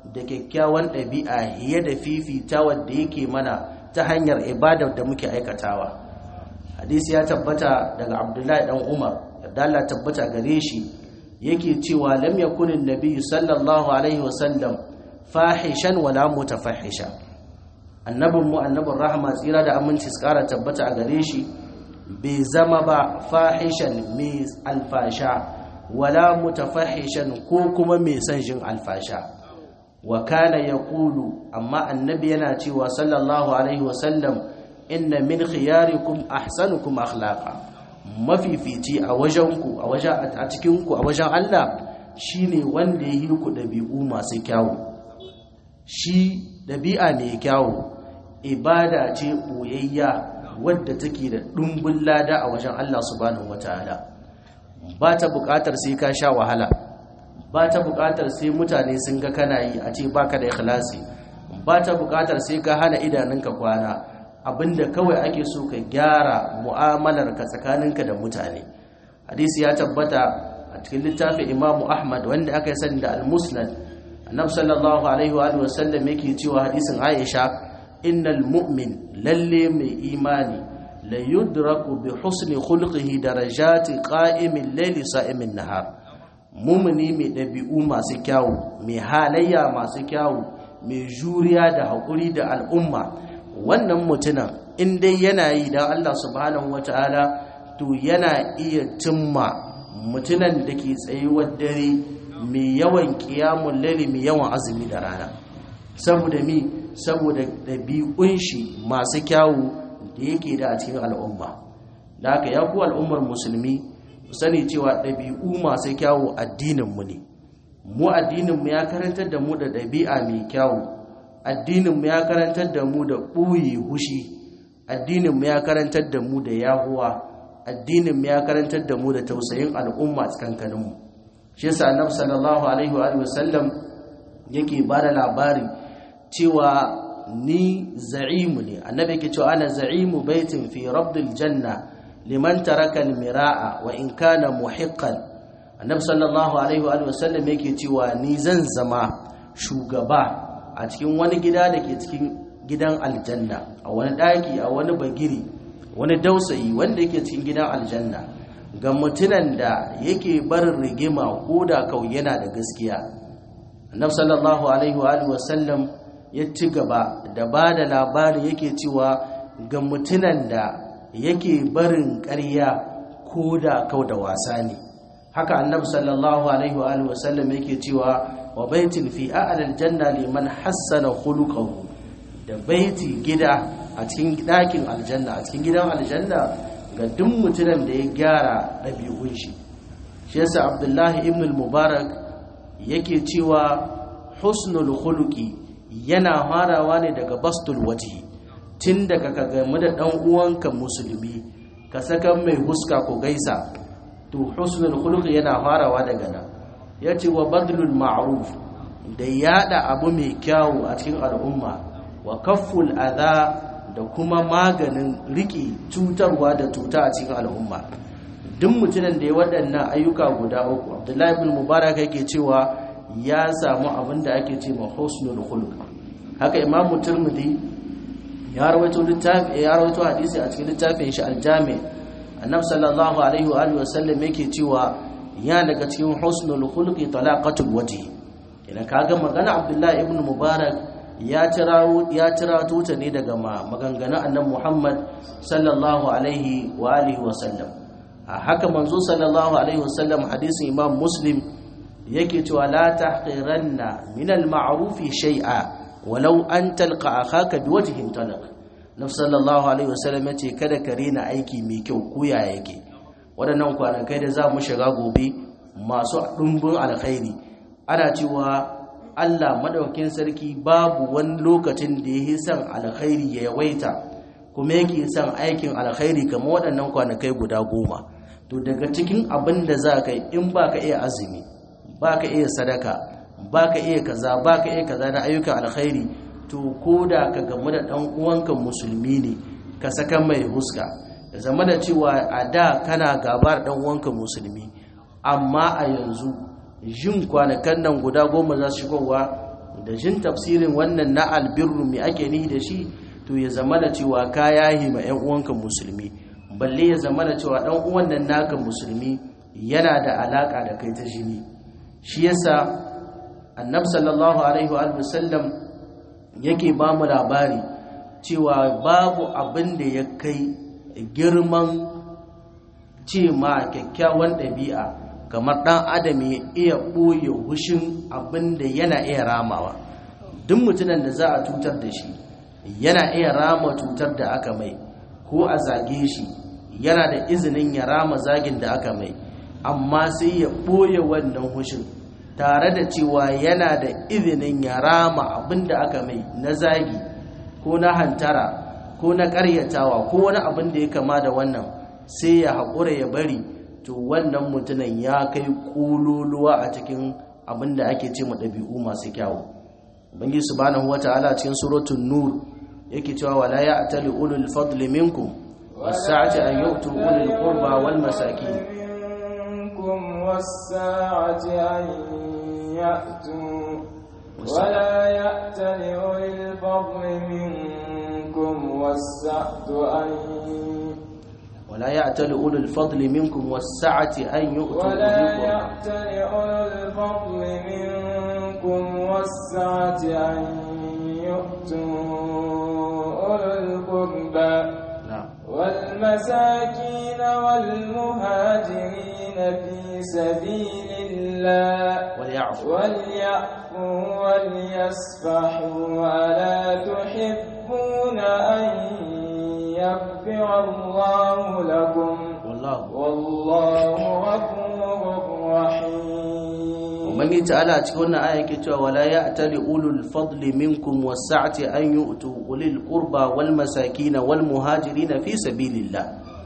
da kyakkyawan ɗabi'a hiye da fifita wadda yake mana ta hanyar ibadar da muke aikatawa hadisi ya tabbata daga abdullahi dan umar da Allah tabbata gare shi yake cewa lam yakunin nabiyyu sallallahu alaihi wasallam fahishan wala mutafahisha annabin mu annabin rahama tsira da aminci su kara tabbata a gare shi bai zama ba fahishan mai alfasha wala mutafahishan ko kuma mai son jin alfasha wa kana yaqulu amma annabi yana cewa sallallahu alaihi wasallam inna min khiyarikum ahsanukum akhlaqa mafifici a wajenku a wajen a cikinku a wajen Allah shine wanda ya yi ku dabi'u masu kyawu shi dabi'a mai kyawu ibada ce boyayya wadda take da dumbin lada a wajen Allah subhanahu wataala ba ta buƙatar sai ka sha wahala ba ta buƙatar sai mutane sun ga kana yi a ce baka da ikhlasi ba ta buƙatar sai ka hana idanunka kwana abinda kawai ake so ka gyara mu'amalarka tsakaninka da mutane hadisi ya tabbata a cikin littafin imamu ahmad wanda aka yi sani da al-musnad annab sallallahu alaihi wa sallam yake cewa hadisin aisha innal mu'min lalle mai imani la yudraku bi husni khulqihi darajati qa'imin layli sa'imin nahar mumini mai dabi'u masu kyawu mai halayya masu kyawu mai juriya da haƙuri da al'umma wannan mutumin in dai yana yi don Allah subhanahu wata'ala to yana iya cimma mutumin da ke tsayuwar dare mai yawan kiyamun laili mai yawan azumi da rana saboda mi saboda ɗabi'un shi masu kyawu da yake da a cikin al'umma da haka ya ku al'ummar musulmi sani cewa ɗabi'u masu kyawu addininmu ne mu addininmu ya karantar da mu da ɗabi'a mai kyawu addininmu ya karantar da mu da ɓuyi hushi addininmu ya karantar da mu da yahuwa addininmu ya karantar da mu da tausayin al'umma tsakankaninmu shi yasa annabi sallallahu alaihi wa sallam yake ba da labari cewa ni za'imu ne annabi yake cewa ana za'imu baitin fi rabdil janna liman taraka al-mira'a wa in kana muhiqqan annabi sallallahu alaihi wa sallam yake cewa ni zan zama shugaba a cikin wani gida da ke cikin gidan aljanna a wani daki a wani bagiri wani dausayi wanda yake cikin gidan aljanna ga mutunan da yake barin rigima ko da kau yana da gaskiya annabi sallallahu alaihi wa sallam ya ci gaba da ba da labari yake cewa ga mutunan da yake barin ƙarya ko da kau da wasa ne haka annabi sallallahu alaihi wa sallam yake cewa wa baitin fi a'lal janna liman hassana khuluquhu da baiti gida a cikin dakin aljanna a cikin gidan aljanna ga duk mutumin da ya gyara ɗabi'un shi shi yasa abdullahi ibn al-mubarak yake cewa husnul khuluqi yana farawa ne daga bastul wajhi tun daga ka gamu da dan uwanka musulmi ka saka mai huska ko gaisa to husnul khuluqi yana farawa daga nan yace wa badlul ma'ruf da yada abu mai kyawu a cikin al'umma wa kafful adha da kuma maganin riki cutarwa da tuta a cikin al'umma duk mutumin da ya waɗannan ayyuka guda uku abdullahi ibn mubarak yake cewa ya samu abin da ake ce ma husnul khuluq haka imamu turmudi ya rawaito littafi ya rawaito hadisi a cikin littafin shi aljami annabi sallallahu alaihi wa alihi wasallam yake cewa ya daga cikin husnul khuluqi talaqatul wajhi idan kaga magana abdullahi ibn mubarak ya tirawo ya tirato ta ne daga maganganun annabi muhammad sallallahu alaihi wa alihi wasallam haka manzo sallallahu alaihi wasallam hadisin imam muslim yake cewa la tahqiranna min al-ma'ruf shay'a walau an talqa akhaka biwajhin talaq nabi sallallahu alaihi wasallam yace kada ka rena aiki mai kyau ko ya yake wadannan kwanakai da za mu shiga gobe masu dumbin alkhairi ana cewa Allah madaukakin sarki babu wani lokacin da yake son alkhairi ya yawaita kuma yake son aikin alkhairi kamar waɗannan kwanakai guda goma to daga cikin abin da za ka yi in ba ka iya azumi ba ka iya sadaka ba ka iya kaza ba ka iya kaza na ayyukan alkhairi to ko da ka gamu da ɗan uwanka musulmi ne ka saka mai huska da zama da cewa a da kana gabar ɗan uwanka musulmi amma a yanzu jin kwanakan nan guda goma za su shigowa da jin tafsirin wannan na albirru mai ake ni da shi to ya zama da cewa ka yahi ma 'yan uwanka musulmi balle ya zama da cewa ɗan uwan nan naka musulmi yana da alaka da kai ta jini shi yasa annab sallallahu alaihi wa sallam yake ba mu labari cewa babu abin da ya kai girman ce ma kyakkyawan ɗabi'a kamar ɗan adam ya iya ɓoye hushin abin da yana iya ramawa duk mutumin da za a cutar da shi yana iya rama cutar da aka mai ko a zage shi yana da izinin ya rama zagin da aka mai amma sai ya ɓoye wannan hushin tare da cewa yana da izinin ya rama abin da aka mai na zagi ko na hantara ko na ƙaryatawa ko wani abin da ya kama da wannan sai ya haƙura ya bari to wannan mutumin ya kai ƙololuwa a cikin abin da ake ce ɗabi'u masu kyawu bangi subhanahu wata'ala cikin suratul nur yake cewa wala ya'tali ulul fadli minkum was-sa'ati an yu'tu ulul qurba wal masakin منكم والساعة أن يأتوا ولا يأتل أولي الفضل منكم والسعة أن ولا يأتل أولو الفضل منكم والسعة أن يؤتوا ولا أولي القربى يأتل أولي الفضل منكم والسعة أن يؤتوا أولي القربى نعم والمساكين والمهاجرين في سبيل الله وليعفوا وليعفوا وليصفحوا ألا تحبون أن يغفر الله لكم والله والله غفور رحيم ubangiji ta'ala a cikin wannan aya yake cewa wala ya'tali ulul fadli minkum was-sa'ati an yu'tu ulil qurba wal masakin wal muhajirin fi sabilillah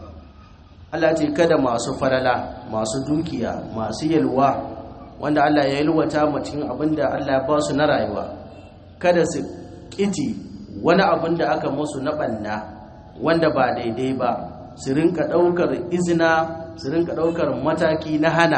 Allah ce kada masu farala masu dukiya masu yalwa wanda Allah ya yalwata mu cikin abinda Allah ya ba su na rayuwa kada su kiji wani abin da aka musu na banna wanda ba daidai ba su rinka daukar izina su rinka daukar mataki na hana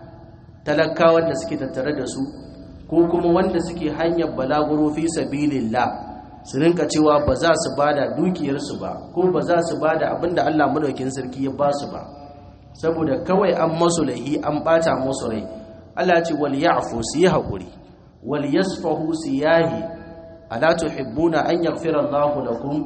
talakawan da suke tattare da su ko kuma wanda suke hanyar balaguro fi sabilillah su rinka cewa ba za su bada dukiyarsu ba ko ba za su bada abinda Allah madaukin sarki ya ba su ba saboda kawai an masu lahi an bata musu rai Allah ce wal ya'fu su yi hakuri wal yasfahu su yahi ala tuhibbuna an yaghfira Allahu lakum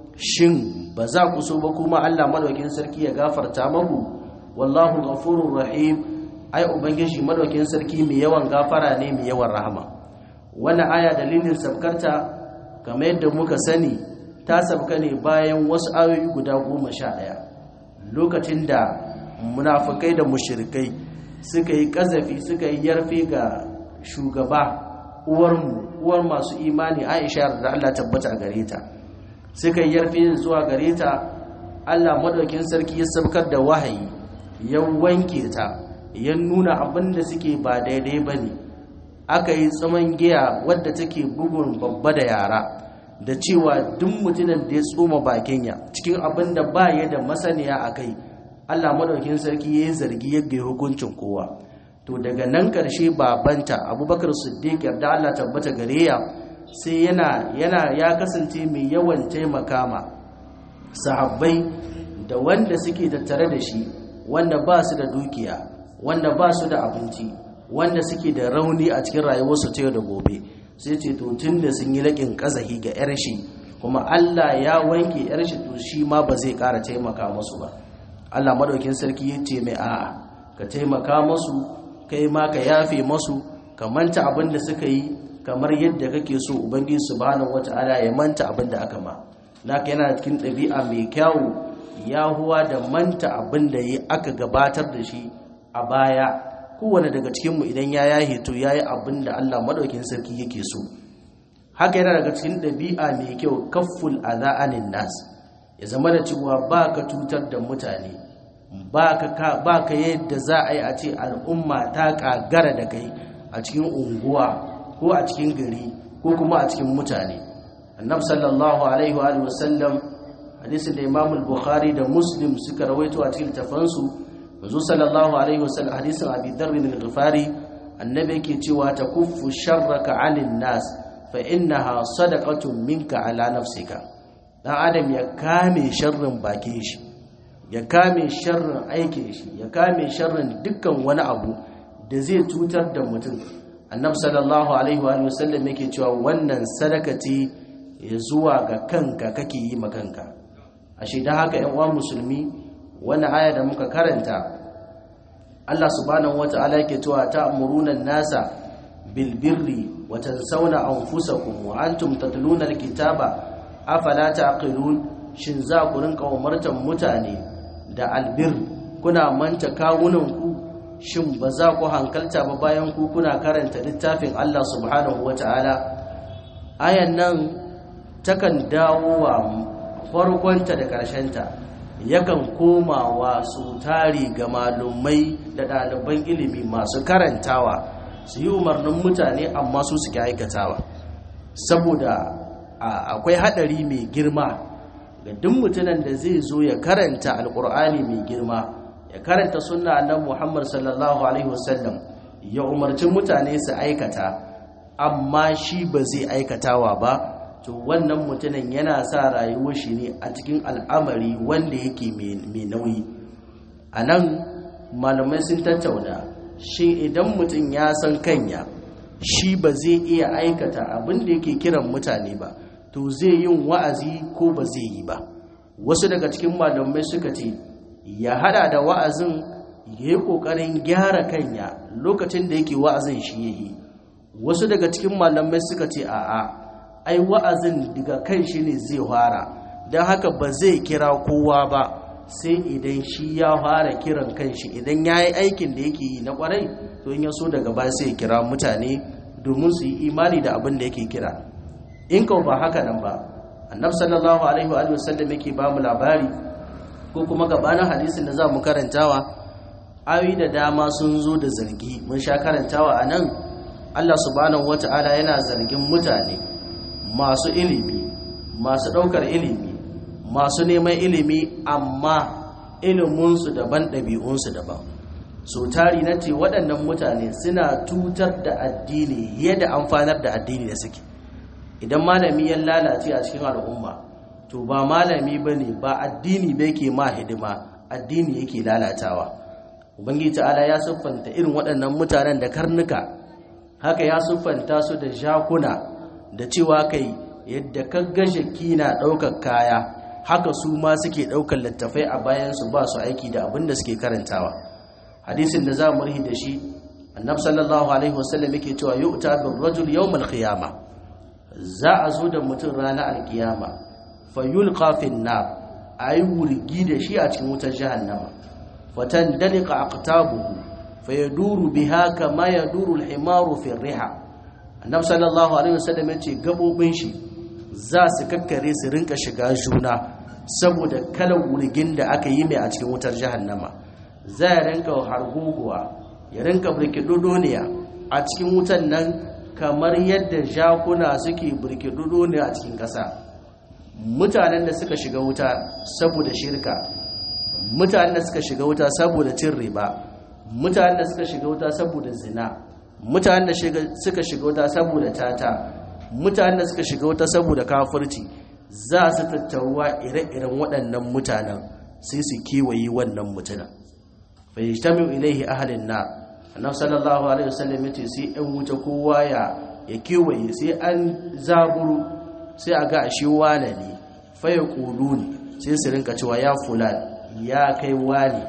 shin ba za ku so ba kuma Allah madaukin sarki ya gafarta maku wallahu ghafurur rahim ai ubangiji madaukin sarki mai yawan gafara ne mai yawan rahama wannan aya dalilin sabkarta kamar yadda muka sani ta sabka ne bayan wasu ayoyi guda goma sha ɗaya lokacin da munafukai da mushirikai suka yi ƙazafi suka yi yarfe ga shugaba uwarmu uwar masu imani aisha da allah tabbata a gare ta suka yi yarfe zuwa gare ta allah madaukin sarki ya sabkar da wahayi ya wanke ta ya nuna abin da suke ba daidai ba ne aka yi tsaman giya wadda take bugun babba da yara da cewa duk mutumin da ya tsoma bakin ya cikin abin da ba ya da masaniya a kai allah maɗaukin sarki ya yi zargi yadda ya hukuncin kowa to daga nan ƙarshe babanta abubakar siddiq yarda allah tabbata gare ya sai yana yana ya kasance mai yawan taimaka ma sahabbai da wanda suke tattare da shi wanda ba su da dukiya wanda ba su da abinci wanda suke da rauni a cikin rayuwarsu ta yau da gobe sai ce to tun da sun yi laƙin ƙazahi ga 'yar shi kuma Allah ya wanke 'yar shi to shi ma ba zai ƙara taimaka musu ba Allah madaukin sarki ya ce mai a'a ka taimaka musu kai ma ka yafe musu ka manta abin da suka yi kamar yadda kake so ubangiji subhanahu wata'ala ya manta abin da aka ma naka yana cikin ɗabi'a mai kyawu yahuwa da manta abin da aka gabatar da shi a baya kowane daga cikinmu idan ya yahe to ya yi abin da Allah maɗaukin sarki yake so haka yana daga cikin ɗabi'a mai kyau kafful aza'anin nas ya zama da cewa ba ka cutar da mutane ba ka yadda za a yi a ce al'umma ta ƙagara da kai a cikin unguwa ko a cikin gari ko kuma a cikin mutane annab sallallahu alaihi wa sallam hadisin da imamul bukhari da muslim suka rawaito a cikin tafansu manzo sallallahu alaihi wasallam hadisin abi dharr bin al-ghifari annabi yake cewa takuffu sharraka 'anil nas fa innaha sadaqatun minka ala nafsika dan adam ya kame sharrin bakin shi ya kame sharrin aikin shi ya kame sharrin dukkan wani abu da zai cutar da mutum annabi sallallahu alaihi wa sallam yake cewa wannan sadaka ce ya zuwa ga kanka kake yi ma kanka ashe dan haka ƴan uwa musulmi wannan aya da muka karanta Allah subhanahu wata'ala yake cewa ta'muruna nasa bil birri wa tansawna anfusakum wa antum tatluna alkitaba afala taqilun shin za ku rinka umartan mutane da albir kuna manta kawunanku shin ba za ku hankalta ba bayan ku kuna karanta littafin Allah subhanahu wata'ala ayan nan takan dawo wa farkonta da ƙarshenta yakan komawa su tari ga malumai da ɗaliban ilimi masu karantawa su yi umarnin mutane amma su suke aikatawa saboda akwai haɗari mai girma ga duk mutumin da zai zo ya karanta alkur'ani mai girma ya karanta sunna na muhammad sallallahu alaihi wasallam ya umarci mutane su aikata amma shi ba zai aikatawa ba to wannan mutumin yana sa rayuwar shi ne a cikin al'amari wanda yake mai nauyi a nan malamai sun tattauna shi idan mutum ya san kanya shi ba zai iya aikata abin da yake kiran mutane ba to zai yin wa'azi ko ba zai yi ba wasu daga cikin malamai suka ce ya hada da wa'azin ya yi ƙoƙarin gyara kanya lokacin da yake wa'azin shi ya yi wasu daga cikin malamai suka ce a'a ai wa'azin daga kan shi ne zai fara don haka ba zai kira kowa ba sai idan shi ya fara kiran kanshi idan ya yi aikin da yake yi na kwarai to in ya so daga ba sai kira mutane domin su yi imani da abin da yake kira in kawo ba haka nan ba annabi sallallahu alaihi wa sallam yake ba mu labari ko kuma gabanin hadisin da za mu karantawa ayoyi da dama sun zo da zargi mun sha karantawa a nan Allah subhanahu wata'ala yana zargin mutane masu ilimi masu ɗaukar ilimi masu neman ilimi amma iliminsu daban ɗabi'unsu daban so tari na ce waɗannan mutane suna tutar da addini yadda amfanar da addini da suke idan malami ya lalace a cikin al'umma to ba malami ba ne ba addini ba yake ma hidima addini yake lalatawa ubangiji ta'ala ya siffanta irin waɗannan mutanen da karnuka haka ya siffanta su da jakuna da cewa kai yadda kagga jaki na ɗaukar kaya haka su ma suke ɗaukar littafai a bayansu ba su aiki da abin da suke karantawa hadisin da za mu rihi da shi annab sallallahu alaihi wasallam yake cewa yu'ta bir rajul yawmal qiyama za a zo da mutum ranar alkiyama fa yulqa fin nar ayi wurgi da shi a cikin wutar jahannama fatan dalika aqtabuhu fa yaduru biha kama yaduru al-himaru fi riha annab sallallahu alaihi wasallam yace gabobin shi za su kakkare su rinka shiga juna saboda kalan wurgin da aka yi mai a cikin wutar jahannama za ya rinka harguguwa ya rinka birkidodoniya a cikin wutan nan kamar yadda jakuna suke birkidodoniya a cikin ƙasa mutanen da suka shiga wuta saboda shirka mutanen da suka shiga wuta saboda cin riba mutanen da suka shiga wuta saboda zina mutanen da suka shiga wuta saboda tata mutanen da suka shiga wuta saboda kafirci za su tattaruwa ire-iren waɗannan mutanen sai su kewaye wannan mutunan fayyajtamiu ilaihi ahlin nar annabi sallallahu alaihi wasallam yace sai ɗan wuta kowa ya ya kewaye sai an zaburu sai a ga ashe wane ne fa yaqulun sai su rinka cewa ya fulan ya kai wani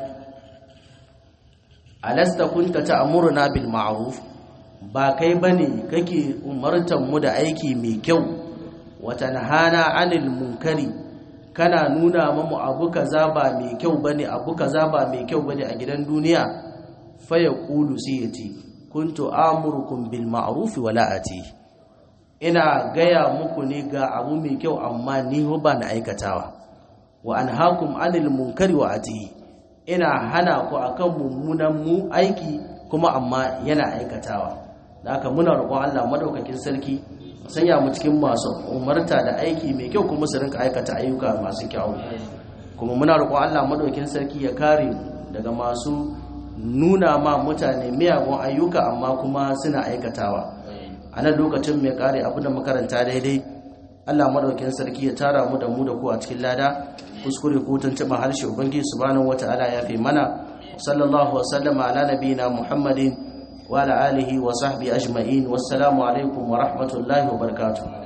alasta kunta ta'muruna bil ma'ruf ba kai bane kake umartan mu da aiki mai kyau wa tanhana 'anil munkari kana nuna mamu abu kaza ba mai kyau bane abu kaza ba mai kyau bane a gidan duniya fa yaqulu sai yace kuntu amurukum bil ma'ruf wala ati ina gaya muku ne ga abu mai kyau amma ni ba na aikatawa wa anhaakum anil munkari wa ati ina hana ku akan mummunan mu aiki kuma amma yana aikatawa da haka muna roƙon Allah madaukakin sarki sanya mu cikin masu umarta da aiki mai kyau kuma su rinka aikata ayyuka masu kyau kuma muna roƙon Allah madaukakin sarki ya kare mu daga masu nuna ma mutane miyagun ayyuka amma kuma suna aikatawa a nan lokacin mai kare abu da makaranta daidai Allah madaukin sarki ya tara mu da mu da ku a cikin lada kuskure ko tuntuɓa harshe ubangiji subhanahu wata'ala ya fi mana sallallahu wasallama ala nabiyina muhammadin wa ala alihi wa sahbihi ajma'in wassalamu alaikum wa rahmatullahi wa barakatuh